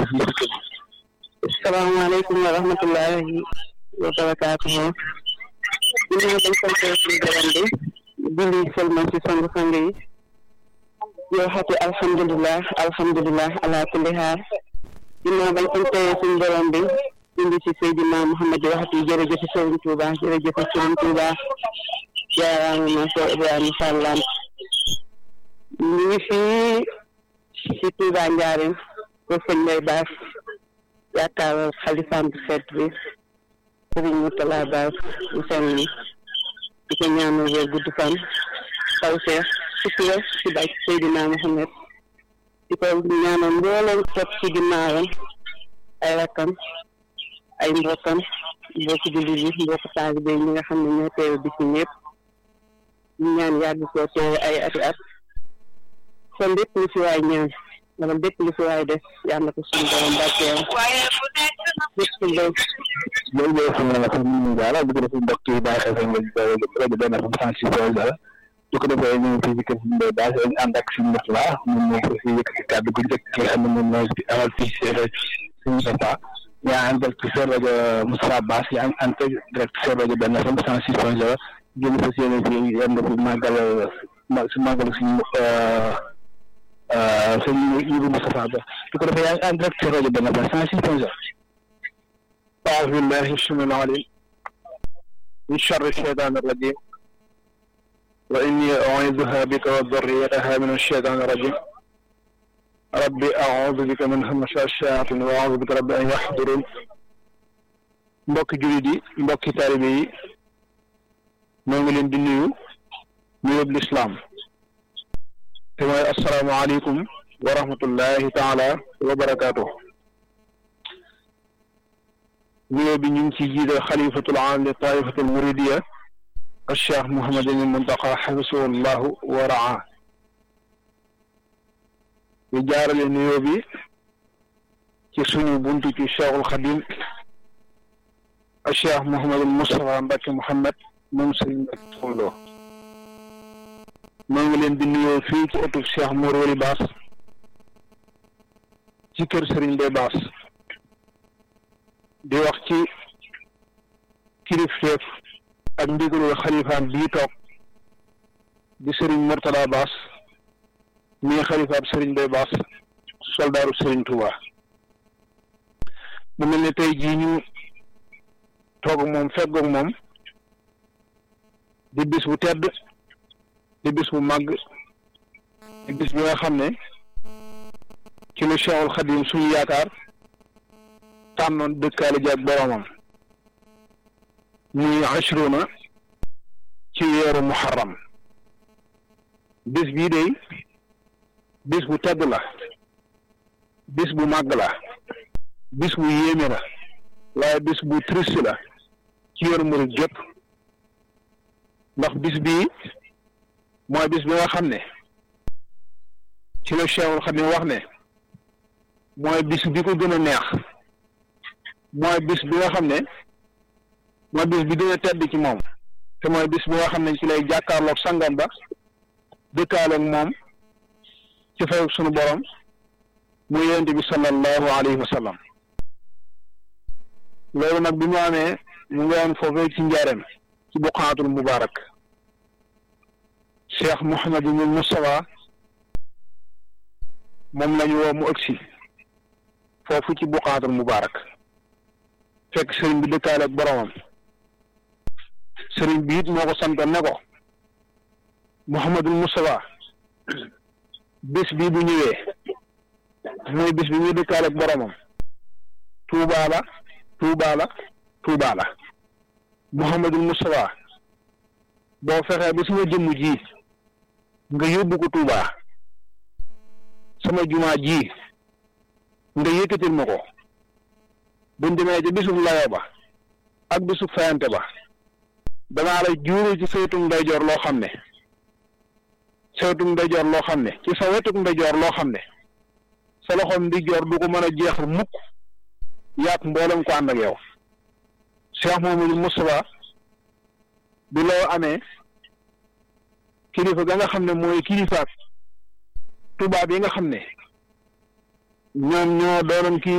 fii si kër salaamaaleykum wa rahmatullahi wa barakaatuhu ginnaaw dañ sante suñu borom bi julli sëlmal ci sangu sang yi yow xati alhamdulilah alhamdulilah ala kulli xaal ginnaaw bañ sante suñu borom bi indi ci Seydina Muhammad waxati jërëjëf Sëriñ Tuuba jërëjëf Sëriñ Tuuba jaaraama ma Cheikh Ibrahima Fallam ñu ngi fii ci Tuuba Njaareem ko sëñ Mbay Baas yaakaar xalifaam bu fet bi sëriñ Murtala Baas bu sell ni di ko ñaanal wér gudd fan taw seex sutura ci bàyyi Seydina Muhammad di ko ñaanal mbooleem topp ci ginnaawam ay rakkam ay mbokkam mbokki jullit yi mbokk taalibe ñi nga xam ne ñoo teew bi ci ñëpp ñu ñaan yàgg koo teew ay ati at kon lépp lu fi waay ñaan wala lépp lu fi waay def yàlla na ko suñu borom barkeel lépp lu loolu mooy xam ne sax ñu daala bu ko defee mbokk yi bàyyi xel seen rajo benn FM cent six point zéro su ko defee ñu ngi fii ci kër si Mbaye Bass ñu ànd ak suñu mbokk la moom moo ko fi yëkkati kàddu gu njëkk ki nga xam ne moom mooy amal fii si suñu papa yaa en direct sur rajo Moustapha Bass yaa en direct sur rajo benn FM cent six point zéro génn fas yéene fii yem na fi màggal si màggal suñu sëñ Ibou Moustapha Ba su ko defee yaa ngi en direct sur rajo benn FM cent six point zéro أعوذ بالله السميع العليم من شر الشيطان الرجيم وإني أعيذها بك وذريتها من الشيطان الرجيم ربي أعوذ بك من همسات الشياطين وأعوذ بك رب أن يحضرون mbokki jullit yi mbokki taalibe yi ñoo ngi leen di nuyu nuyób lislaam te mooy assalaamu aleykum wa rahmatullahi taala wa barakaatuh nuyoo bi ñu ngi ciy jiite xalifatul aam li taifatul muridiya al cheikh Mouhamadul Muntaqa xafisahu llahu wa raa ñu jaarale nuyoo bi ci suñu buntu ci cheikhul xadim al cheikh Mouhamadul Moustapha Mbacke Mouhamed moom sëriñ Mbacke Soxna moo ngi leen di nuyoo fii ci ëttu cheikh Mor Wali Baas ci kër sëriñ Mbay Baas di wax ci kilifteef ak ndigalul xalifaam bii toog di sëriñ Murtada Baas mii xalifaam sëriñ Bay Baas soldaaru sëriñ Touba mu mel ne tey jii ñu toog moom feggoog moom di bis bu tedd di bis bu màgg di bis bi nga xam ne ci lu Cheikhul Xadim suñu yaakaar tànnoon dëkkaale ji ak boromam muy ashruna ci weeru muharram bis bii day bis bu tedd la bis bu màgg la bis bu yéeme la waaye bis bu triste la ci yoonu murid gépp ndax bis bii mooy bis bi nga xam ne ci la Cheikhul Xadim wax ne mooy bis bi ko gën a neex mooy bis bi nga xam ne mooy bis bi gën a tedd ci moom te mooy bis bi nga xam ne ci lay jàkkaarloog sangam ba dëkkaaleeg moom ci fay sunu borom mu yonent bi sallallahu alayhi wa sallam loolu nag bi mu amee mu ngi woon foofee ci njaareem ci buqaatul mubaarak cheikh Mouhamadul Moustapha moom lañu woo mu ëgsi foofu ci buqaatul mubaarak fekk sëriñ bi dëkkaale ak boromam sëriñ bi it moo ko santoon ne ko Mouhamadul Moustapha bés bii bu ñëwee mooy bés bi muy dëkkaale ak boromam Tuubaa la Tuubaa la Tuubaa la Mouhamadul Moustapha boo fexee ba sama jëmm ji nga yóbbu ko Tuubaa sama jumaa ji nga yëkkatil ma ko buñ demee ci bisub layo ba ak bisub fayante ba danaa la juuru ci saytum ndeyjoor loo xam ne saytum ndeyjoor loo xam ne ci sa wetuk ndeyjoor loo xam ne sa loxoom ndeyjoor du ko mën a jeexal mukk yaat mboolem ko ànd ak yow Cheikh Mouhamadou Moustapha bi loo amee kilifa ga nga xam ne mooy kilifaat tubaab yi nga xam ne ñoom ñoo doonoon kii